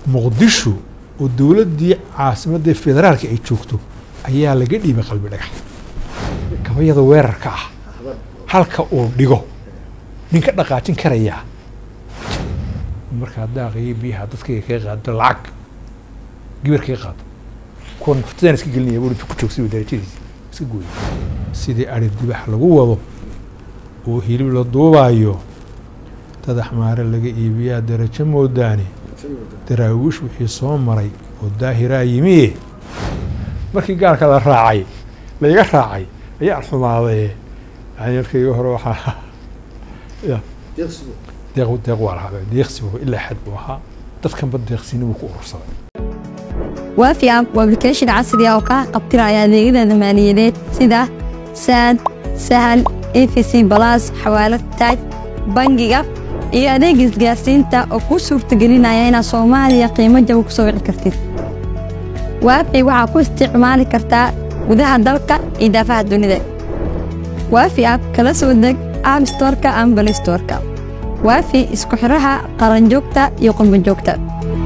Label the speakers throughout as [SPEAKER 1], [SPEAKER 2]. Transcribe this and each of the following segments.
[SPEAKER 1] muqdisho oo dowladdii caasimadda federaalka ay joogto ayaa laga dhiibay qalbi dhagax gabayada weerarka ah halka uu dhigo ninka dhaqaajin karayaa markaa daaqii biyaha dadkayga kaga qaado lacag gibar kaga qaado kuwa naftadaan iska gelinaya buu intuu ku joogsay darajadiisi iska gooyay sidii ari dibax lagu wado oo hilib la duubaayo dad axmaare laga iibiyaa darajo moodaane daraawiish wixii soo maray oo daahiraa yimiye markii gaalka la raacay laiga raacay ayaan xumaaday yani markayga hore waxaa ya deeq deeq waa lahaa deeqsibu ilaa xad buu ahaa dadkanba deeqsini buu ku urursaday
[SPEAKER 2] waafi app waa application casri ah oo kaa qabtiraya adeegyada maaliyadeed sida saad sahal efc balas xawaalad taaj bangiga iyo adeeg isgaarsiinta oo kuu suurtagelinaya inaad soomaaliya qiimo jaba ku soo wici kartid waafi waxaa ku isticmaali kartaa gudaha dalka iyo daafaha dunida waafi app kala soo deg app storka ama balistorka waafi isku xiraha qaranjoogta iyo qurbanjoogta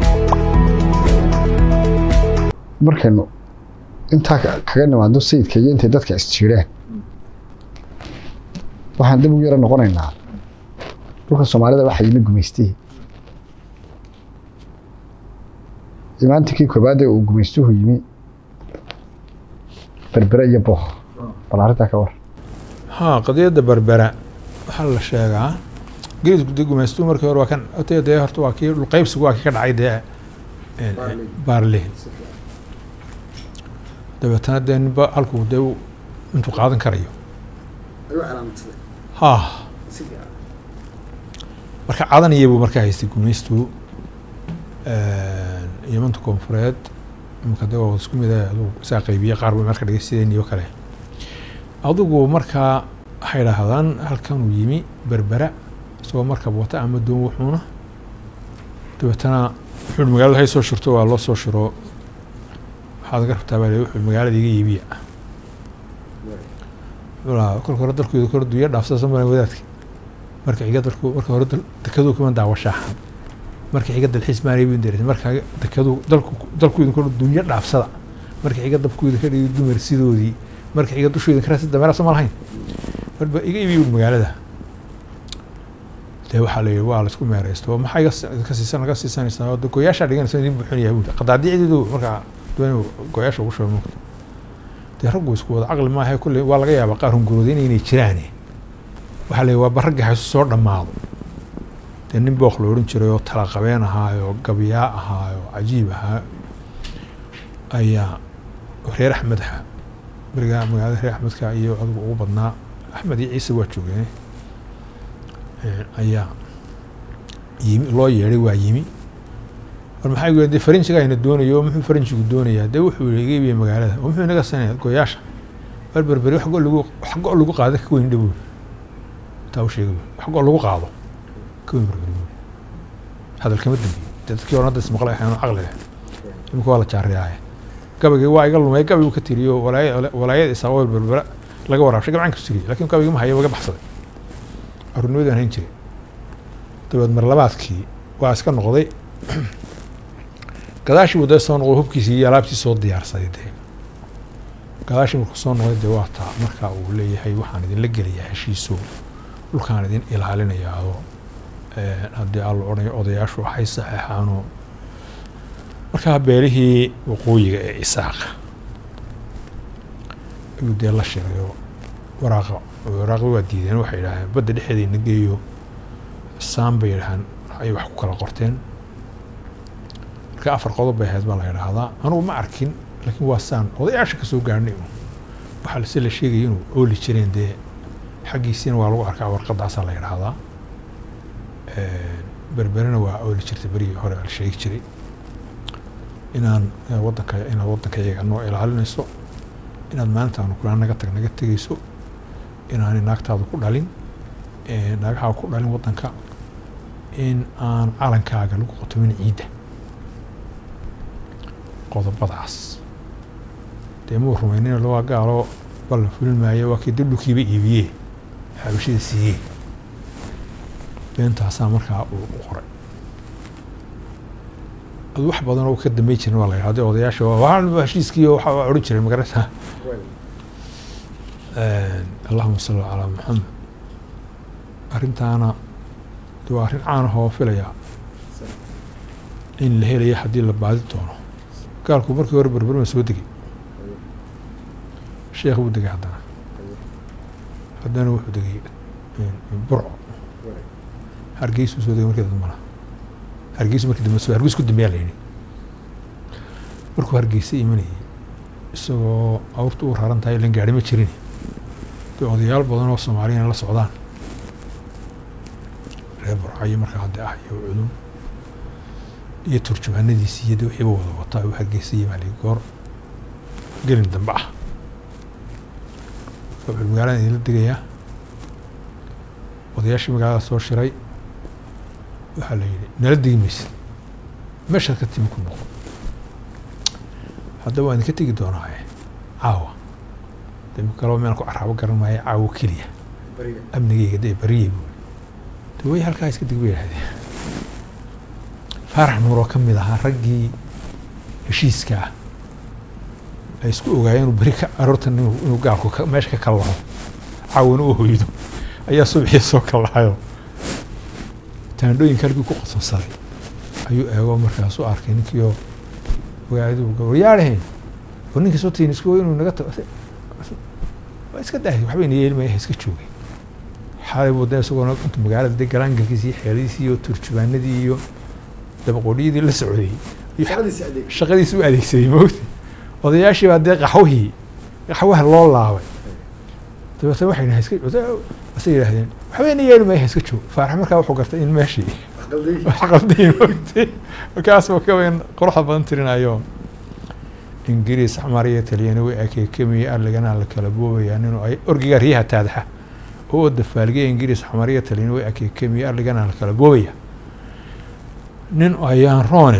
[SPEAKER 3] markaynu intaa kaga nimaadno sayidka iyo intay dadka isjiireen waxaan dib ugu yaro noqonaynaa dhulka soomaalida waxaa yimi gumaystihii imaantinkii koobaad ee uu gumaystuhu yimi berbere iyo booh bal arrintaa ka war
[SPEAKER 1] haa qadiyadda berbera waxaa la sheegaa geesku dee gumaystuhu markii hore waa kan otee dee horta waa kii dhulqaybsigu waa kii ka dhacay dee baarlihin dabeetana dee ninba halkuu dee intuu qaadan karayo ha marka cadanaya buu markaa haystay gumaystu yamanta koonfureed imika de waa isku mid aduu isaa qaybiye qaar buu marka dhigay sideenii oo kale adugu markaa waxay idhaahdaan halkanuu yimi berbera isagoo markab wata ama doon wuxuuna dabeetana wuxuu magaalada hay soo shirto waa loo soo shiro waxaad ga rabtaa baa wuxuu magaalada iga iibiya kolka hore dalkooda kor dunya dhaafsada soo maran wadaadka marka xiga dalku marka hore dekaduu kuma daawashaaxan marka xiga dalxiis maanay bin daris marka dekaduu dalku dalkooda kor dunya dhaafsada marka xiga dabkooda ka dhigi dumar sidoodii marka xiga dushooda ka raasi dameera soo ma lahayn marba iga iibiya magaalada dee waxaa la yidhi waa la isku meeraysto maxaa iga ka siisan laga siisanaysaa oo goyaashaa dhiganaysa idin buuxinaya buuri qadaadiicdeedu markaa doon goyaasha ugu shuba mugta dee raggu isku wada caqli maaha kulle waa laga yaabaa qaar hungurooda inaynay jiraane waxaa la yidhi waa baragga haysu soo dhammaado dee nin booq la odhan jiray oo talaqabeen ahaayo gabyaa ahaayo cajiib ahaa ayaa reer axmed aha berigaa magaalada reer axmedka iyo adigu ugu badnaa axmed iyo ciise waa joogeen ayaa yimi loo yeedhay waa yimi war maxaa gu de farinjiga ayna doonayo muxuu farinjigu doonayaa dee wuxuu iga iibiya magaalada oo muxuu inaga sanaya goyaasha war berberi wax go lagu wax go lagu qaado ka weyn dhabuur taa u sheegay wax go lagu qaado ka weyn berberi buur hadal kama dambeeyey dee dadkii horan hadda ismaqlay waxaanu caqli leh imika waa la jaariyaaye gabaygii waa iga lumay gabaygu ka tiriyo walaaya walaayada isaaqool berbera laga waraabshay gabcan ka tiriyey lakin gabaygii ma hayo waga baxsaday arurnimadaan hayn jiray dabeed mar labaadkii waa iska noqday gadaashii buu dee soo noqday hubkiisii iyo alaabtii soo diyaarsaday dee gadaashii markuu soo noqday dee waa taa markaa uu leeyahay waxaan idinla gelayaa heshiiso dhulkaan idin ilaalinayaa oo haddii aan la odhanayo odayaashu waxay saxeexaanoo markaa beelihii waqooyiga ee isaaqa ayuu dee la shirayo waraaqa waraaqi waa diideen waxay yidhaaheen badda dhexeedayna geeyo saan bay yidhahaan ay wax ku kala qorteen marka afar qodob bay ahayd baa la yidhaahdaa anugu ma arkin laakiin waa saan odayaasha kasoo gaarhnay waxaa lase la sheegaya inuu ooli jireen dee xaggiisiina waa lagu arkaa warqadaasaa la yidhaahdaa berberena waa ooli jirtay berigii hore la sheegi jiray inaan wadanka inaad waddanka iyaga noo ilaalinayso inaad maalintaanu kulaa naga tag naga tegayso inaanay naagtaadu ku dhalin naagahaa ku dhalin waddanka in aan calankaaga lagu qotomin ciidda qodobadaas dee muu rumaynina lawaa gaalo ballan fulin maayo waa kii daldhulkiiba iibiyee xabashida siiyee beentaasaa markaa uu u qoray adu wax badan oo ka dambeyn jirin waa la yidhahda odayaasha waa heshiiskii waxa waa odhan jireen magarata allahuma salli calaa maxamed arrintaana de waa arrin caan ahoo filaya in la helayo haddii la baadi doono gaalku markii hore berberma soo degay sheekh buu degay haddana haddana wuxuu degay burco hargeysuu soo degay markii dambana hargeysu markii dambe soo hargeys ku dambeyaa la yidhi markuu hargeysa imanayay isagoo awrta u raran tahay ilan gaari ma jirin dee odayaal badan oo soomaaliyana la socdaan reer burcayo markaa hadde ah iyo cudum iyo turjumaanadiisi iyo de wixiiba wada wataa uu hargeysay maali goor gelin dambe ah wuxuu magaalada idinla degayaa odayaashii magaalada soo shiray waxaa la yidhi nala degi maysid meeshaad ka timi ku noqo haddaba waan idinka tegi doonaaye caawa de kaloo meel ku caraabo garan maayo caawo keliya amnigeyga dee bariyey buu de way halkaa iska deg bay yidhahdeen faarax nuur oo ka mid ahaa raggii heshiiska ah ay isku ogaayeen inuu beri ka aroortan inuu gaalku meesha ka kallaho caawina u hoydo ayaa subaxii soo kallahayo taandhooyinka halkii ku qotonsaday ayuu eego markaasuu arkay ninkii oo ogaadu waryaadhahayn war ninkii soo tiin isku inuu naga tago waa iska dahay waxbayna yeelmaya iska joogay xalay buu de isagoona intu magaalada de galaangalkiisi iyo xeeladiisii iyo turjubaanadii iyo dabaqoodhiyadii la socday shaqadiisi u adeegsaday moogta odayaashii baa dee qaxwihii qaxwaha loo laabay dabeetna waxay dhahay iska asa yidhaahdeen waxbayna yeeli maya iska joog faarax markaa wuxuu gartay in meeshii wax qaldayn moogtay markaasuu ka weyn quruxda badan tirinayo ingiriis xamar iyo talyaani way akeekamiye arligana la kala boobayaa ninuu ay orgiga riyaha taadaxa oo dafaalgiya ingiriis xamar iyo talyaani way akeekamiye arligana la kala boobaya nin ayaan roone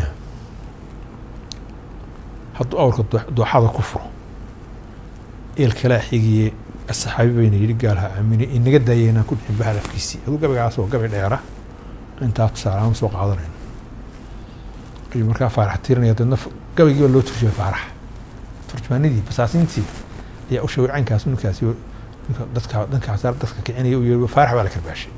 [SPEAKER 1] hadduu awrka dooxada ku furo eel kalaa xigiye saxaabi bayna yidhi gaalha aamine inaga daaya inaan ku dhixin bahadafkiisii aduu gabaygaas oo gabay dheera intaa tusaalahaan soo qaadanayno ayuu markaa faarax tirinaya dadna gabaygii baa loo turjumay faarax turjumaanadii basaasintii ayaa u sheegay caynkaas ninkaasi ninka dadka dhankaas dadka kicinaya u yeeri faarax baa la karbaashay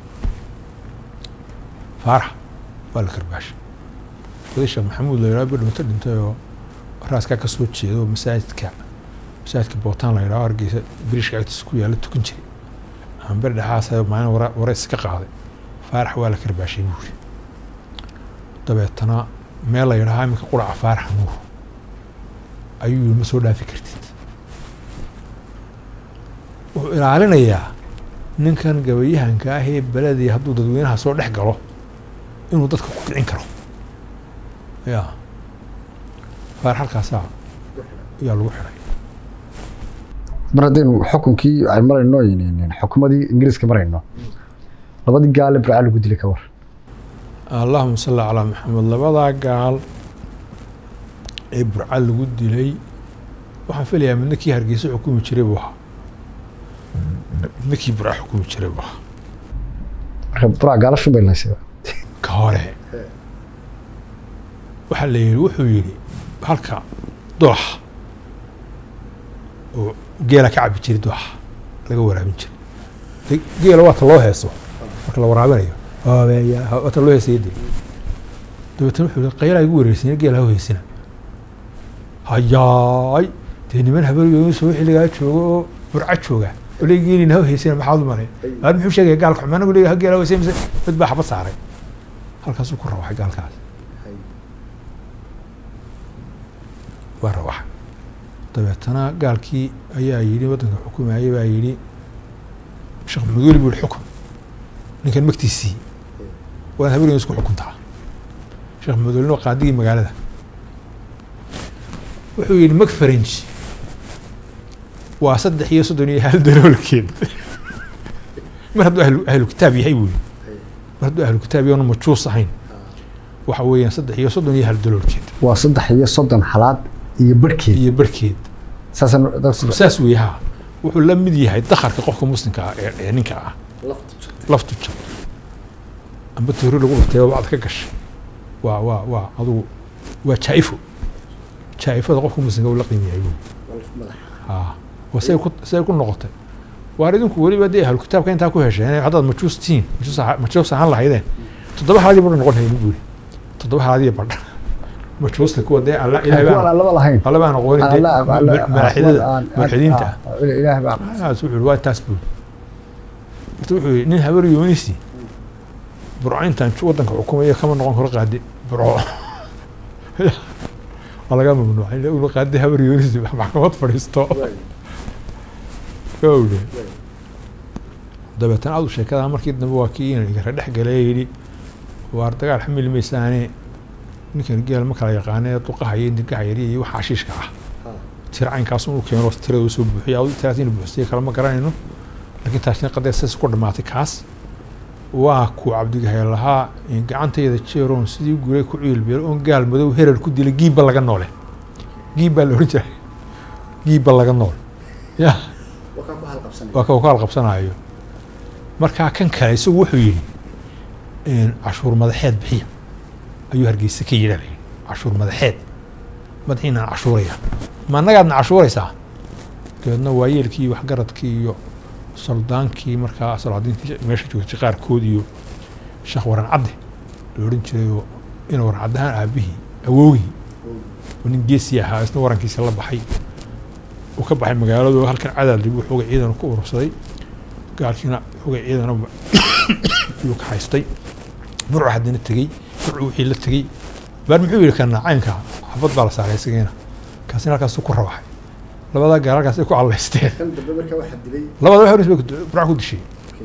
[SPEAKER 1] faarax baa la karbaashay oday sheekh maxamuud la yidhaho bidhunto dhintay oo raaskaa ka soo jeeda oo masaajidka masaajidka bootaan la yidhaho hargeysa biriishka agtiisa ku yaalla tukan jiray amber dhexaasa maalin wara wareys ka qaaday faarax waa la karbaashay buuri dabeetana meel la yidhahaa iminka quraca faarax nuur ayuu yiri ma soo dhaafi kartid wuxuu ilaalinayaa ninkan gabayahanka ah ee beledii hadduu dadweynaha soo dhex galo inuu dadka ku kicin karo ya faarax halkaasaa ayaa lagu xiray
[SPEAKER 3] mar haddaynu xukunkii ay marayno xukumadii ingiriiska marayno labadii gaale burca lagu dilay ka war
[SPEAKER 1] allahuma salli calaa maxamed labadaa gaal ee burca lagu dilay waxaan filayaa midna kii hargeysa xukumi jiray buu ahaa midna kii burca xukumi jiray buu ahaa
[SPEAKER 3] marka burca gaala shubay laysay
[SPEAKER 1] ka hore waxaa la yidhi wuxuu yidhi halka dooxa oo geela ka cabi jiray dooxa laga waraabin jiray geela waata loo heeso marka la waraabinayo waata loo heesaya de dabeetna wuxuu yihi qaylaa igu wareersanya geela ha heesina hayaay dee niman haberyooyin soo xilligaa jooga oo burca jooga oo le geelina ha heesina maxaad u malay aad muxuu sheegaya gaalka xumaan anagu leeyahay geela ha heesina mise mid baa xabad saaray halkaasuu ku rawaxay gaalkaas waa rawaxay dabeetana gaalkii ayaa yidhi waddanka xukumayay baa yidhi sheekh maduuli buu yihi xukun ninkan magtiisii waad habeen isku xukuntaa sheekh maduulin waa qaadigii magaalada wuxuu yidhi mag faranji waa saddex iyo soddon iyo hal daloolkeed mar hadduu ahlu ahlu kitaab yahay buu yidhi mar hadduu ahlu kitaab yahay oona majuus ahayn waxa weeyaan saddex iyo soddon iyo hal daloolkeed
[SPEAKER 3] waa saddex iyo soddon xalaad iyo barhkeed
[SPEAKER 1] iyo barhkeed
[SPEAKER 3] saasaan
[SPEAKER 1] saas weeye ha wuxuu la mid yahay dakarka qofka muslimka ah ee ee ninka ah laftu jab amba toori lagu batay oo bacd ka gashay waa waa waa adugu waa jaa-ifo jaa-ifada qofka muslimka uu la qiimeeyay buu haa waa say ku say ku noqotay waar idinku weliba dee ahlu kitaabka intaa ku hesheen haddaad majuus tihiin majuus aha- majuus ahaan lahaydeen toddoba halaadii badha noqon hayni buuri toddoba halaadii badha majuusta kuwa dee alla ilahay
[SPEAKER 3] kuwan
[SPEAKER 1] baa
[SPEAKER 3] aan laba lahayn
[SPEAKER 1] alla baan aqoonin dee
[SPEAKER 3] Alla- alla-
[SPEAKER 1] malaaxidada
[SPEAKER 3] aan- aan-
[SPEAKER 1] mulxidiinta ah
[SPEAKER 3] ah, ilaahay baa
[SPEAKER 1] aas wuxuu waa taas buu horta wuxuu yidhi nin habar yoonisi burco intaan ju- waddanka xukumayo kama noqon karo qaadi burco waa laga mamnuucay in uu qaadi habar yoonisi maxkamad fadhiisto gowle dabeetana adu sheekada markii dambe waa kii inan igara dhex galay yidhi waar dagaal xamili maysaane ninkan geel ma kala yaqaanee duqahaya dirgaha yari iyo waxa xashiishka ah tira caynkaas uu keeno tirada uu soo buuxiya adu tiraas inuu buuxsiye kale ma garanayno laakiin taasina qadee sas ku dhamaatay kaas waa ku cabdigahay lahaa in gacantayda jeeroon sidii guray ku ciilbeelo oon gaal madow herar ku dilay giibba laga noole giibbaa la ohan jiray giibba laga nool ya waa ka kaal qabsanayo markaa kan kale isagu wuxuu yidhi cashuur madaxeed bixiya ayuu hargeysa ka yidha layidhi cashuur madaxeed madaxiinaan cashuuraya ma annagaadna cashuuraysaa dabeedna waayeelkii iyo waxgaradkii iyo soldaankii markaa salaadiintii meesha joogtay qaarkood iyo sheekh waran cadde la odhan jirayoo ina waran caddahaan aabihii awowgii oo nin geesi ahaa isna warankiisa la baxay uu ka baxay magaaladu halkan cadaad lagu xoogay ciidan ku urursaday gaalkiina xoogay ciidan ayuu ka haystay burcu haddana tegey burcu wixii la tegey baar muxuu yidhi kana caynka xabad baa la saaray isagiina kaasina halkaasuu ku rabaxay labadaa gaal halkaas ay ku callaysteen labada wax horis bay burca ku dishay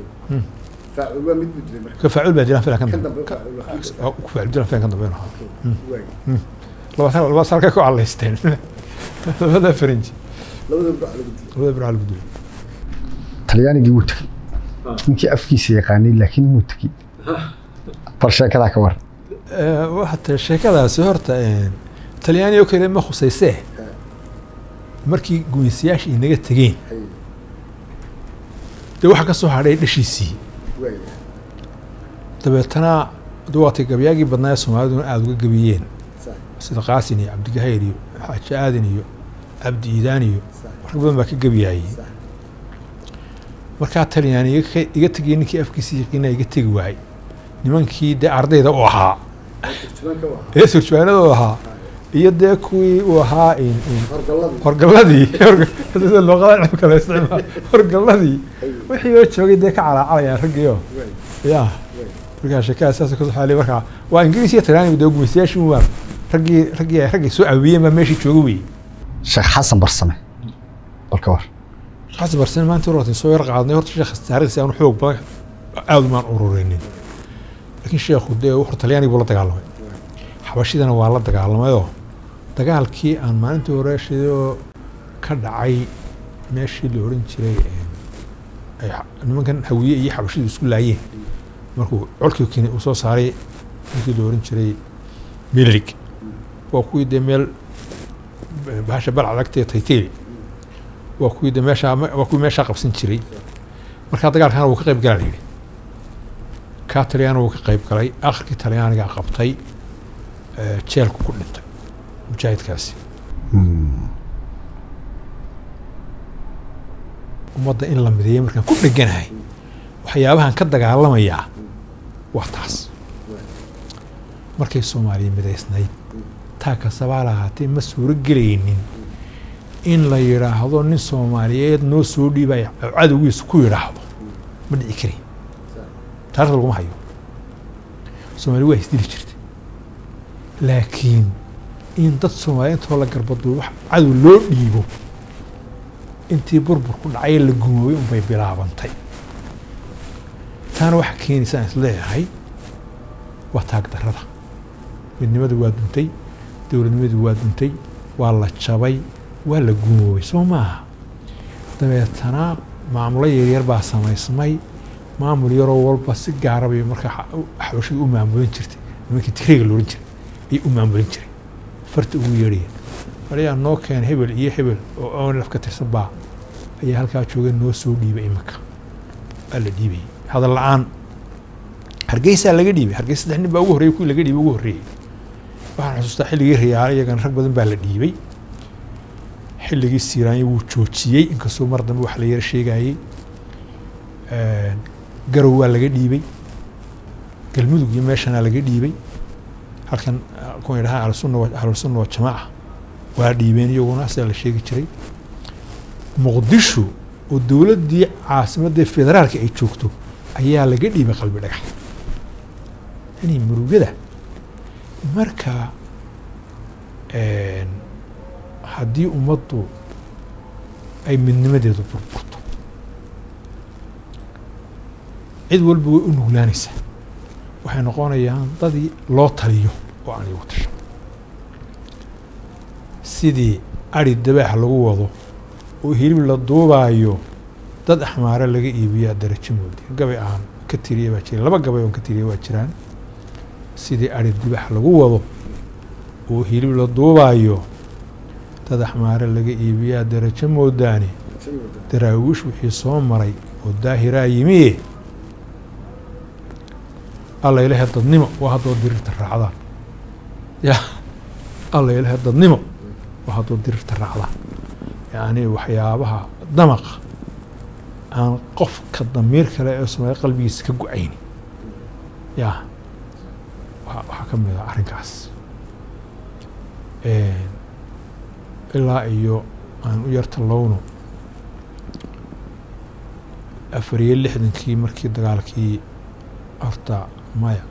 [SPEAKER 1] ka faacul baa dilaan filan kan dambe ku faacul dilaan filan kan dambe ahaa labada labadaas halkay ku callaysteen labada faranji labada burca lagu dilay
[SPEAKER 3] talyaanigii wuu tegey ninkii afkiisa yaqaanay laakiin muu tegey bal sheekadaa ka war
[SPEAKER 1] waxata sheekadaasi horta talyaani oo kale ma khusaysee markii gumaysayaasha inaga tegeen dee waxaa ka soo hadhay dhashiisii dabeetana duwaatay gabyaagii badnaa ee soomaaliduna aada uga gebiyeen sida qaasin iyo cabdigahayr iyo xaaji aadan iyo cabdi iidaan iyo rag badan baa ka gebiyaayey markaa talyaani iga- iga tegay ninkii afkiisa yaqiina iga tegi waayey nimankii dee ardayda u ahaa ee surjaanada u ahaa iyo dee kuwii uu ahaa in in horgalladii sida luqada cilmka la isticmaal horgalladii wixii oo joogay dee ka calaacalayaan raggiio ya markaa sheekada saas ka soxaali markaa waa ingiriis iyo talyaani dee gumaystayaashii waa raggii raggii raggii soo caawiyeen baa meeshii jooga weyey
[SPEAKER 3] sheekh xasan barsame bal ka war
[SPEAKER 1] xasan barsen maanta horta soo yar qaadnay horta sheekh taariikhsi aan xoog badan aada umaan ururinin laakiin sheekhu dee wuxuu talyaani buu la dagaalamay xabashidana waa la dagaalamayoo dagaalkii aan maalintii hore shidoo ka dhacay meeshii la odhan jiray ay nimankan hawiye iyo xabashidu isku laayeen markuu colkii kini uu soo saaray ninkii la odhan jiray milirig waa kuwii dee meel bahasha balcad agtee taytayli waa kuwii de meeshaa waa kuwii meeshaa qabsan jiray markaa dagaalkana wuu ka qayb galaa la yidhi kaa talyaani wuu ka qayb galay akhirkii talyaanigaa qabtay jeelku ku dhintay mujaahidkaasi ummadda in la mideeyo markaan ku dheganahay waxyaabahan ka dagaalamayaa waa taas markay soomaaliya midaysnayd taa kasabaa lahaatee ma suuro gelaynin in la yidhaahdo nin soomaaliyeed noo soo dhiibaya cadowgiisa ku yidhaahdo ma dhici karin taarikhda laguma hayo soomaaliya waa isdili jirtay laakiin in dad soomaaliya intoo la garbaduo wax cadow loo dhiibo intii burburku dhacay la gumoobay unbay bilaabantay taana waxaa keenaysa aan isleeyahay waa taag darrada midnimadu waa duntay dowladnimadu waa duntay waa la jabay waa la gumoobay soo maaha dabeetana maamulo yaryar baa samaysmay maamul yaroo walba si gaara bay markaa xabashadu u maamulin jirtay nimankii tigreega loodhan jiray ayay u maamulin jiray farta ugu yeedhaya walayaa noo keen hebel iyo hebel oo onlaf ka tirsan baa ayaa halkaa jooga noo soo dhiibay iminka waa la dhiibayay hadal la-aan hargeysaa laga dhiibay hargeysa saddex nin baa ugu horreeyay kuwii laga dhiibay ugu horreeyey waxaan xusuustaa xilligii riyaale iyagana rag badan baa la dhiibay xilligii siiraanya wuu joojiyey inkastoo mar dambe wax la yara sheegayey garow waa laga dhiibay galmudug iyo meeshanaa laga dhiibay halkan kuwan yidhahaan ahlusunna wa ahlusunna wa jamaaca waa dhiibeen iyaguna sidaa la sheegi jiray muqdisho oo dowladdii caasimadda federaalka ay joogto ayaa laga dhiibay qalbi dhagax yani murugada marka haddii ummaddu ay midnimadeedu burburto cid walba way u nuglaanaysaa waxay noqonayaan dadii loo taliyo oo aan igu tashan sidii ari dabaax lagu wado oo hilib la duubaayo dad axmaare laga iibiyaa darajo moodi gabay aan ka tiriya baa jira laba gabay oon ka tiriya waa jiraan sidii ari dibaax lagu wado oo hilib la duubaayo dad axmaare laga iibiyaa darajo moodaani daraawiish wixii soo maray oo daahiraa yimiye alla ilahay dadnimo waa haddoo dirirta raacdaan ya alla ilahay dadnimo waa haddoo dirirta raacdaan yacni waxyaabaha damaqa aan qofka damiir kale ee soomaali qalbigiisa ka go-ayni ya waxaa ka mid ah arrinkaas ilaa iyo aan u yarta lowno afar iyo lixdankii markii dagaalkii horta maya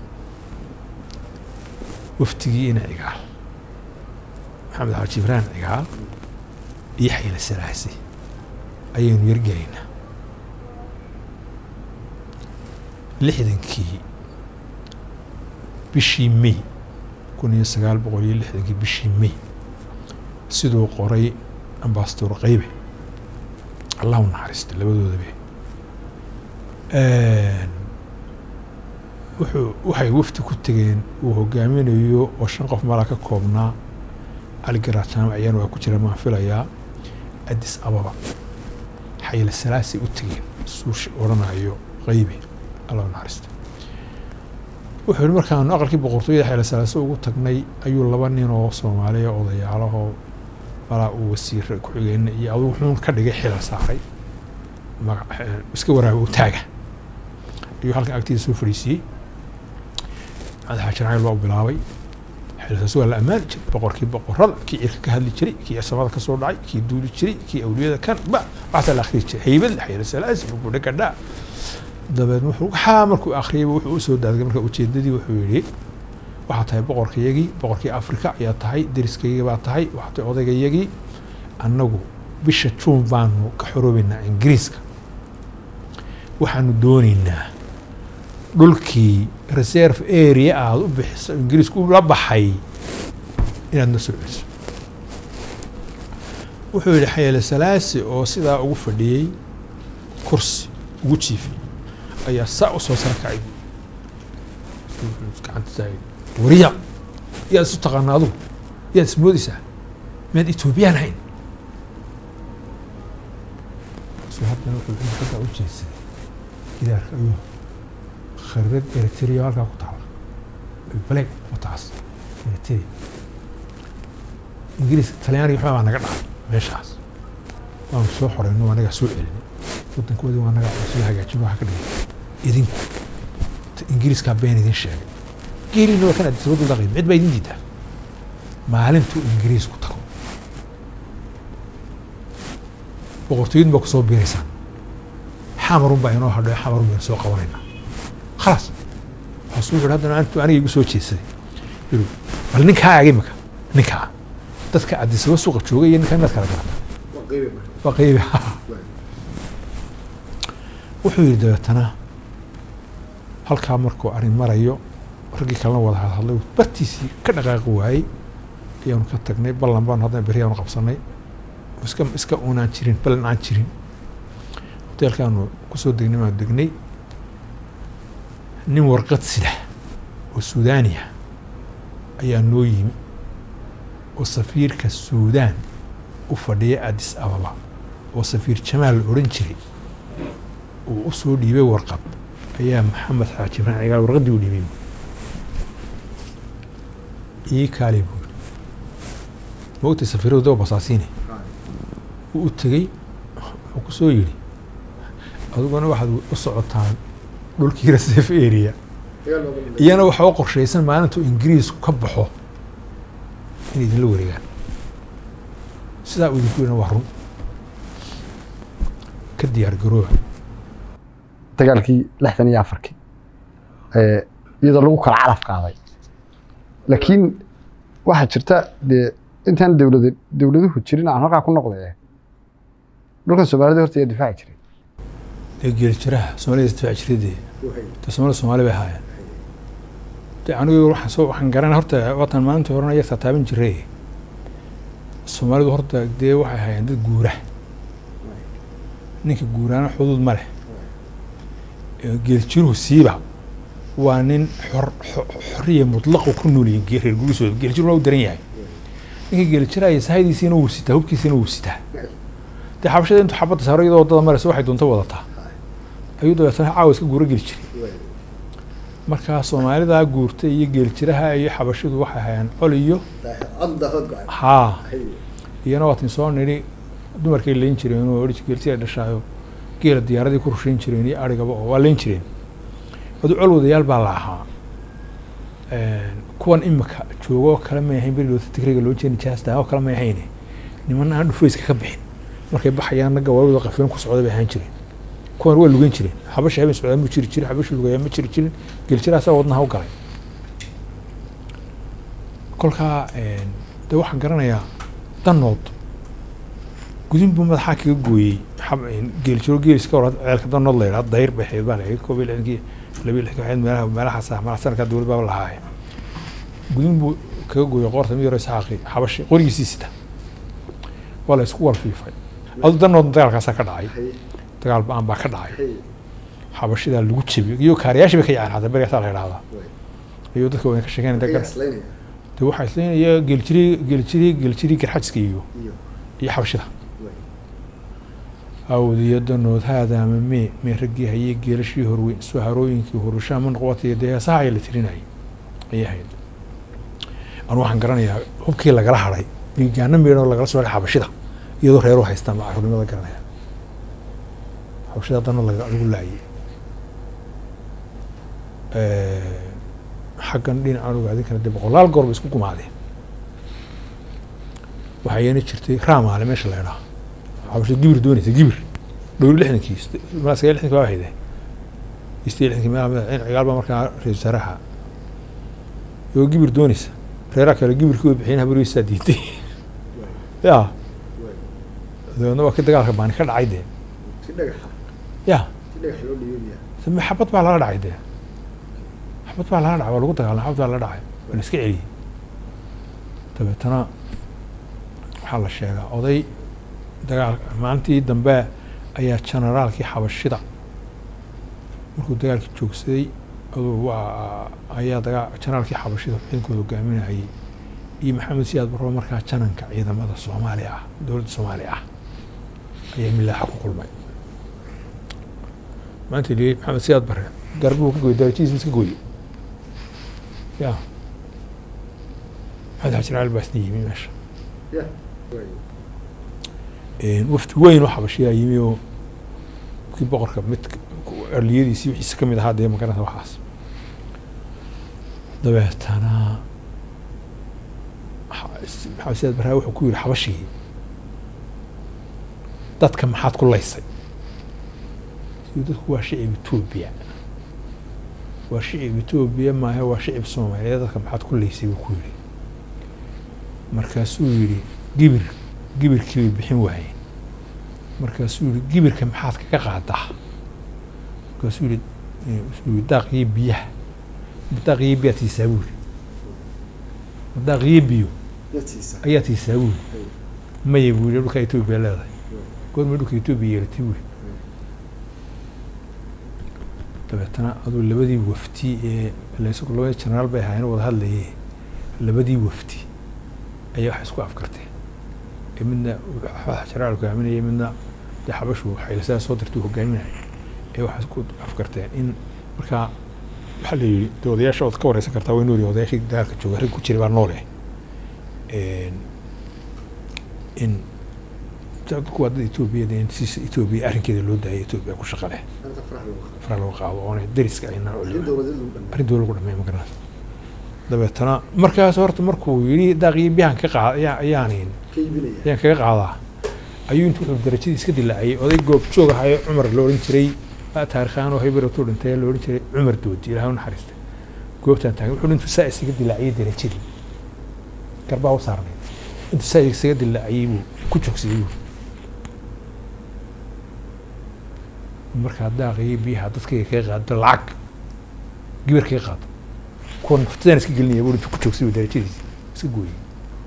[SPEAKER 1] waftigii ina cigaal maxamed xaaji ibraan cigaal iyo xayla salaasi ayaynu yargelaynaa lixdankii bishii may kun iyo sagaal boqol iyo lixdankii bishii may siduu qoray ambasador qaybe allah u naxariista labadoodabe wuxuu waxay wafdi ku tegeen uu hogaaminayo oo shan qof malaa ka koobnaa cali garaad jaamac ayaan waa ku jira maan filayaa addis ababa xayla salaasay u tegeen suushi odhanayo qaybe allah u naxariista wuxuu yihi markaanu aqalkii boqortooyada xayla salaase ugu tagnay ayuu laba nin oo soomaaliya odayaalahoo malaa uu wasiire ku-xigeenna iyo adugu xuun ka dhigay xilal saaray maga iska waraaga u taaga ayuu halkan agtiisa soo fadhiisiiyey maxamed xaaji racayl waa u bilaabay xilsaas waa la ammaani jiray boqorkii boqorada kii cirka ka hadli jiray kii samada ka soo dhacay kii duuli jiray kii awliyada kan ba waxaasaa la akhriyi jiray haybad xayla salaasi buguudha gadhaa dabeed wuxuu waxaa markuu akhriyayba wuxuu u soo daadgay marka ujeedadii wuxuu yidhi waxaa tahay boqorkayagii boqorkii afrika ayaa tahay deriskaygii baa tahay waxaa tahay odaygayagii annagu bisha juun baanu ka xoroobaynaa ingiriiska waxaanu doonaynaa dhulkii reserve area aada u bixiso ingiriisku la baxay inaad na soo celiso wuxuu yidhi xayale salaasi oo sidaa ugu fadhiyey kursi ugu jiifay ayaa saa u soo sara kacay gacanta taagay wariya yaad isu taqaana adugu yaad ismoodaysaa miyaad etoobiyaan hayn su haddana wuxuu xaggaa u jeedsaday gidaarka ayuu khariirad eritrea halkaa ku taala baleeg wataas eritrea ingiriiska talyaaniga waxbaa naga dhacay meeshaas waanu soo xoreyno waa nagaa soo celinay waddankoodii waa nagaa soo hagaajin waxa ka dhigay idinku ingiriiskaa been idin sheegay geelina waa kan adisabadu laqayn cid baa idin diidaa maalintuu ingiriisku tago boqortooyadun baa kusoo biiraysaan xamarun baa inoo hadho xamarun baynu soo qabanaynaa khalaas waxaasu wuxu haddana antu aniga igu soo jeedsaday yiri bal ninkaa ag imika ninkaa dadka adisaba suuqa joogay iyo ninkaa inaad kala garata waa qeybi wuxuu yidhi dabeetana halkaa markuu arrin marayo raggii kalena wada hadhadlay bartiisii ka dhaqaaqi waayey ayaanu ka tagnay ballan baanu haddana berri aanu qabsanay iska iska unaan jirin ballan aan jirin hoteelkaanu kusoo degnay baanu degnay nin warqad sida oo suudaaniya ayaa noo yimi oo safiirka suudaan u fadhiya addis ababa oo safiir jamaal la odhan jiray uu u soo dhiibay warqad ayaa maxamed xaaji ibrahim cigaal warqaddii u dhiibay ii kaali buu yidhi moogtay safiiradu daba basaasiine wuu u tegey wuxuu ku soo yidhi adiguna waxaad u socotaan dhulkii reserve area iyana waxaa u qorshaysan maalintuu ingiriisku ka baxo in idinla wareegaan sidaa uu idinku yidhina waa run ka diyaar garooba
[SPEAKER 3] dagaalkii lixdan iyo afarkii ee, iyadoo lagu kala calaf qaaday laakiin waxaa jirta dee intaan dowlada dowladuhu jirin aan halkaa ku noqday dhulkan soomaalida horta ayaa difaaci jiray
[SPEAKER 1] dee geeli jiraha soomaalida isdifaaci jiradee de soomaalida soomaali bay ahaayeen de anigu waxaan soo waxaan garanay horta watan maalintii horena yartaa taaban jiray soomaalidu horta dee waxay ahaayeen dad guura ninka guuraana xuduud ma leh ee geeli jiruhu siiba waa nin xor xo- xorriya mutlaqu ku noolyihin ge- reer gurisooda geeli jiruhu waa u daran yahay ninka geeli jiraya sahaydiisiina wuu sitaa hubkiisiina wuu sitaa dee xabashada intuu xabadda saaro iyadoo waddada maraysa waxay doonto wadataa ayuu dabeetana caawa iska guuro geli jiray markaa soomaalidaa guurtay iyo geeljiraha iyo xabashidu waxay hayaan col iyo haa iyana waatin soo nidhi dumarkay leyn jireen oo odhi geeltida dhashaayo geela diyaaradii ku rushayn jireen iyo arigaba oo waa leyn jireen adu col wadayaal baa la ahaa kuwan imika joogo oo kale may ahayn beridoota tigriga loo jeeni jaasta oo kale may ahayne niman aan dhufayska ka bixin markay baxayaan ragga waawada qafilan ku socda bay ahaan jireen kuwan waa lugan jireen xabashi habeen socdaa ma jiri jirin xabashi lugayaa ma jiri jirin geeljiraasaa wadnaha u galay kolkaa de waxaan garanayaa danood gudin buu madaxaa kaga gooyey geeljiro geeliska hor ceelka danood la yidhaha dayr bay ahayd baa la yidhi koob iyo lixdankii laba iyo lixdankii waxayd meelaha meelahaas ah madax sanadkaa dowlad baaba lahaaye gudin buu kaga gooyey qoorta mid yaro isxaaqi xabashi qorigiisii sita waa la isku walfiifay adu danood dagaalkaasaa ka dhacay dagaal ba-aan baa ka dhacay xabashidaa lagu jebiyey iyo kaariyaashii bay ka yaceen hadda berigaasaa la yidhahdaa ayuu dadka wayna ka sheekeynaya dagar de waxaa isleynaya geeljiri geeljiri geeljiri garxajiska iyo iyo xabashida awdiyo danood haadaama mee mee raggii hayey geelashii horweyn soo harooyinkii horushaa man qowatay dee heesaha ayaa la tirinayay ayay ahayd anu waxaan garanayaa hubkii lagala hadhay dhiigaano meedhan oo lagala soo hadhay xabashida iyadoo reeru haystaan baa carruurnimada garanaya xabashida danood laga- lagu laayay xaggan dhinacan ogaadin kara dee boqolaal goor bay isku gumaadeen waxaa yeena jirtay raamaale meesha la idhaha xabashada gibir doonaysa gibir dhowri lixdankii sagaal lixdankii baa hayde istii lixdankii meelaha madaxweyne cigaal baa markaa ra-iisul wasaaraha iyagoo gibir doonaysa reeraha kale gibirkii way bixiyeen habarweysaa diiday ya dabeedna waa ka dagaalka baani ka dhacay dee ya same xabad baa lala dhacay dee xabad baa lala dhacay waa lagu dagaalama xabad baa lala dhacay waa la iska celiyey dabeetana waxaa la sheegaa oday dagaal maalintii dambe ayaa generaalkii xabashida markuu dagaalkii joogsaday aduu waa ayaa dagaa generaalkii xabashida ciidankooda hogaaminayay iyo maxamed siyaad barro markaa jananka ciidamada soomaaliya ah dowladda soomaaliya ah ayaa milaaxa ku kulmay maanta liyey maxamed siyaad barre garbuu ka gooyey darajihiis iska gooyey ya maxamed xajir cali baa isna yimi meesha wafdi weyn oo xabashiyaa yimi oo kii boqorka mid arliyadiisii wixiisa ka mid ahaa dee magaranta waxaas dabeetana maxamed siyaad barraa wuxuu ku yidhi xabashigii dadka maxaad ku laysay sidii dadku waa shicib etoobiya waa shicib etoobiya maahe waa shicib soomaaliyeed dadka maxaad ku laysay buu ku yidhi markaasuu yidhi gibir gibirkii bay bixin waayeen markaasuu yihi gibirka maxaad kaga qaadaa markaasuu yihi suu yihi daaqiyo biyaha daaqiyo biyaad siisaa buu yihi daaqiyo biyo ayaa siisaa buu yihi maya buu yihi dhulka etoobiya leedahay goorma dhulka etoobiya yeelatay buu yihi dabeetana aduu labadii wafti ee laysagu labadii generaal bay ahaayeen wada hadlayee labadii wafti ayaa wax isku afkarteen ee midna jaraal hogaaminaya midna dee xabashu xaylasaa soo dirtay hogaaminaya ee waxay isku afkarteen in markaa waxaa la yidhi de odayaasha ood ka wareysan kartaa way nool yihiin odayaashii dagaalka jooga rag ku jiray baa noole in dadku waa dad etoobiya in si etoobiya arrinkeeda loo daayay etoobiya ku shaqa leh fara lagu qaado oona deriska ayna arrin dowla lagu dhameey ma garanaysa dabeetana markaas horta markuu yidhi daaqiyo biyahan ka qaad ayaanin ayaan kaga qaadaa ayuu intuu wuxuu darajadii iska dilaaciyay oday goob joog ahayo cumar la odhan jiray taarikhaan oo haybaratu dhintay la odhan jiray cumar doodi ilaah u naxariistay goobtaan taagan wuxuu intuu saa isaga dilaaciyay darajadii garbaa u saarnay intuu saa isaga dilaaciyay buu ku joogsaday buu markaa daaqiyay biyaha dadkayga kaga qaado lacag gibar kaga qaado kuwa naftadaan iska gelinaya buu intuu ku joogsaday darajadiisi iska gooyey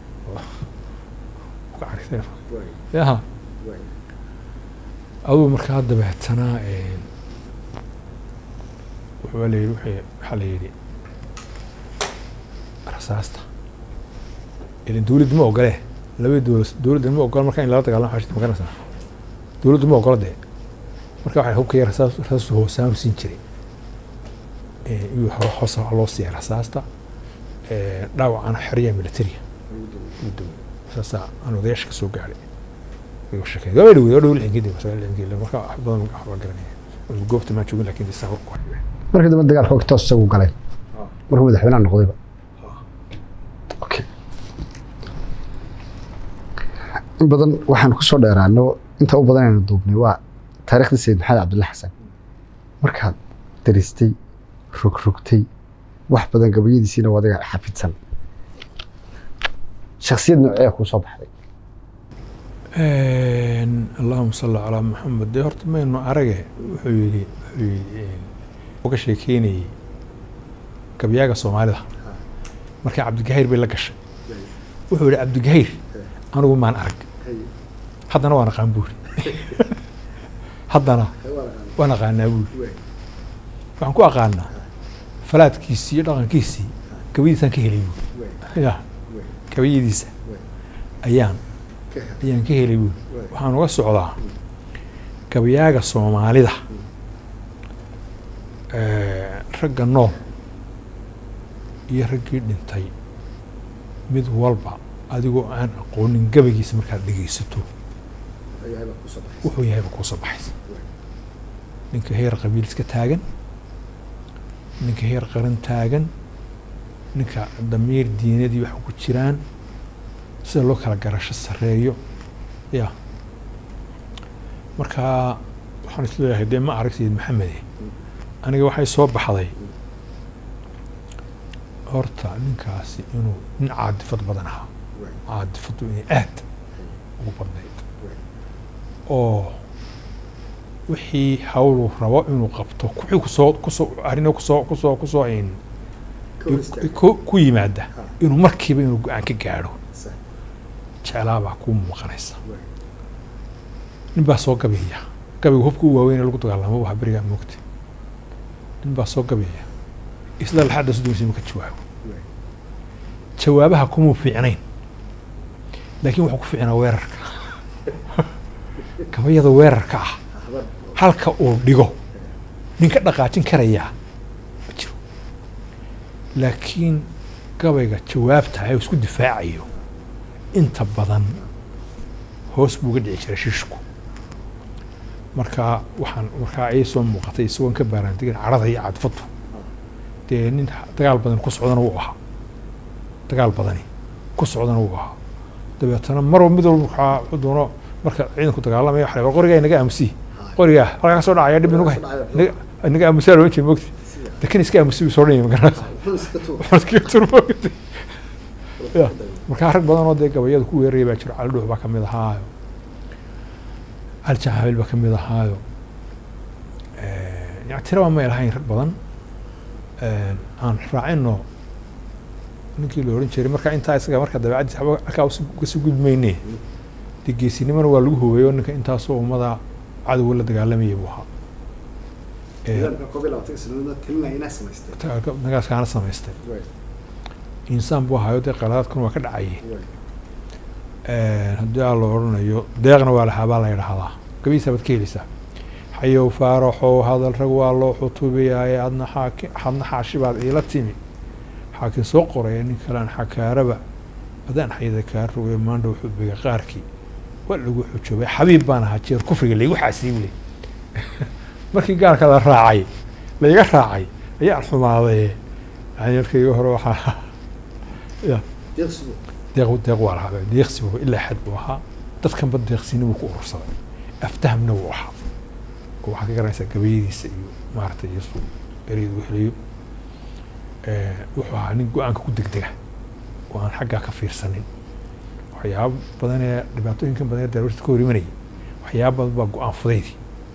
[SPEAKER 1] ka carisay yaha aduu markaa dabeetana wuxuu la yidhi wuxuu waxaa la yidhi rasaasta ilan dawladdu ma ogole labada dowla dowladda ma ogola marka in lala dagaalamo xashid ma garanaysaa dowladdu ma ogola dee marka waxay hubkaya rasaas rasaastu hoosaan siin jiray iyuu hore hoos loo siiyay rasaasta dhaawacana xerya militariya saasaa aan odayaasha ka soo gaadhay sheekay gabadha dhawey oo dhow lixinkeedii masaga lixinkeedii marka wax badan waxba garanaya goobta maan joogin laakiin saa ku hayo
[SPEAKER 3] markii dambe dagaalka og toos isagu galay markuu madaxweynaha noqdayba okay in badan waxaan ku soo dheeraano inta u badan aynu duubnay waa taariikhdii sayid maxamed cabdulla xasan markaad daristay rogrogtay wax badan gabayadiisiina waa adiga xafidsan shaksiyad noocee kuu soo baxday
[SPEAKER 1] allahuma salli calaa maxamed dee horta maynu arage wuxuu yidhi wuxuu yidhi uga sheekeynayey gabyaaga soomaalida markaa cabdigahayr bay la gashay wuxuu yidhi cabdigahayr anigu maan arag haddana waan aqaan buuri haddana waan aqaanaa buuri waxaan ku aqaanaa falaadkiisii iyo dhaqankiisii gabayadiisaan ka helay buuri ya gabayadiisa ayaan ayaan ka helay buuri waxaan uga socdaa gabayaaga soomaalida ragga nool iyo raggii dhintay mid walba adigoo aan aqoonin gabaygiisa markaad dhegaysato wuxuu yahayba kuu soo baxaysa ninka heer qabiil iska taagan ninka heer qaran taagan ninka damiir diinadii wax ku jiraan sida loo kala garasho sareeyo ya marka waxaan isleeyahay dee ma arag sayid maxamede aniga waxay soo baxday horta ninkaasi inuu nin caadifad badan ahaa caadifadu inay aad ugu badnayd oo wixii hawlu rabo inuu qabto wixii kusoo kusoo arrino kusoo kusoo kusoo in ku yimaada inuu markiiba inuu go-aan ka gaadho jeclaabaa kuu muuqanaysa nin baa soo gabeeya gabayga hubka u waaweyn ee lagu dagaalamo waxa berigaa moogta nin baa soo gabeeya isla laxadda su doonaysa ka jawaabo jawaabaha kumuu fiicnayn laakiin wuxuu ku fiicnaa weerarka gabayada weerarka ah halka uu dhigo ninka dhaqaajin karayaa ma jiro laakiin gabayga jawaabta ee isku difaacayo inta badan hoos buu uga dhici jiray shishku marka waxaan markaa ay soo muuqatay isagoon ka baaraantegin cadhada iyo cadfadu dee nin dagaal badan ku socdana wuu ahaa dagaal badani ku socdana wuu ahaa dabeetana marwa mid walba waxaa wuxuu doono marka ciidanku dagaalamaya waxa la qorigaa inaga aamusi qorigaa halkaa ka soo dhacaya dhib inagu inaga aamusaa loo jeeda mogti lakin iska aamusi buu soo dhanyay magaranaysa waxaan iskaga tur mogti ya markaa rag badan oo dee gabayada ku weeraraya baa jiro cali dhuux baa kamid ahaayo cali jahabil baa kamid ahaayo yani tiraba may lahayn rag badan aan raacino ninkii la odhan jiray marka intaa isaga marka dabeecaddiis waxba halkaa kasoo gudmayne dee geesinimana waa lagu hogeeyo ninka intaasoo ummada cadowga la dagaalamayay buu ahaa nagaaskaana samaystay insaan buu ahaayo dee qaladaadkuna waa ka dhacayay haddii aa la odhanayo deeqna waa lahaa baa la yidhaahdaa gabihiisa baad ka helaysaa xayow faaraxow hadal rag waa loo xutubayaaye adna xaaki hadna xaashi baad iila timi xaakin soo qoraya nin kalean xakaaraba adaan xayada kaa rogay maandhow xubiga qaarkii waa lagu xujoobay xabiib baan ahaa jeer kufriga laygu xaasiibuley markii gaalka la raacay layga raacay ayaan xumaaday yani markayga hore waxaa ya deeq deeq waa lahaa deeqsi buu ilaa xad buu ahaa dadkanba deeqsini buu ku urursaday aftahamna wuu ahaa oo waxaad ka garanaysaa gabayadiisa iyo maaragtay iyo suu ereyada u helayo wuxuu ahaa nin go-aanka ku degdega oo aan xaggaa ka fiirsanin waxyaaba badan ee dhibaatooyinkan badan ee darwarta ka hor imanayay waxyaaba badan baa go-aan fudaydii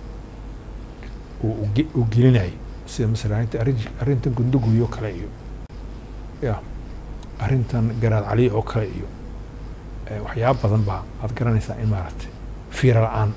[SPEAKER 1] uu gelinayay sida masalan arrinta arrin arrintan gunduguyo kale iyo ya arrintan garaad cali oo kale iyo waxyaaba badan baa aad garanaysaa in maaragtay fiira la-aan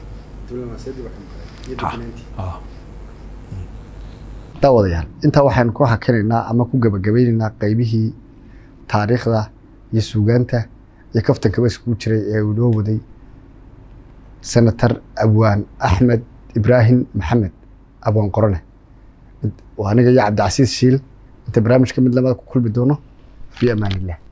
[SPEAKER 3] daawadayaal intaa waxaynu ku hakinaynaa ama ku gabagabeynaynaa qeybihii taariikhda iyo suugaanta iyo kaftankaba iskugu jiray ee uu noo waday senator abwaan axmed ibraahim maxamed abwaan qorone waa aniga iyo cabdicasiis shiil inta barnaamijka mid lamada ku kulmi doono fi amaan illah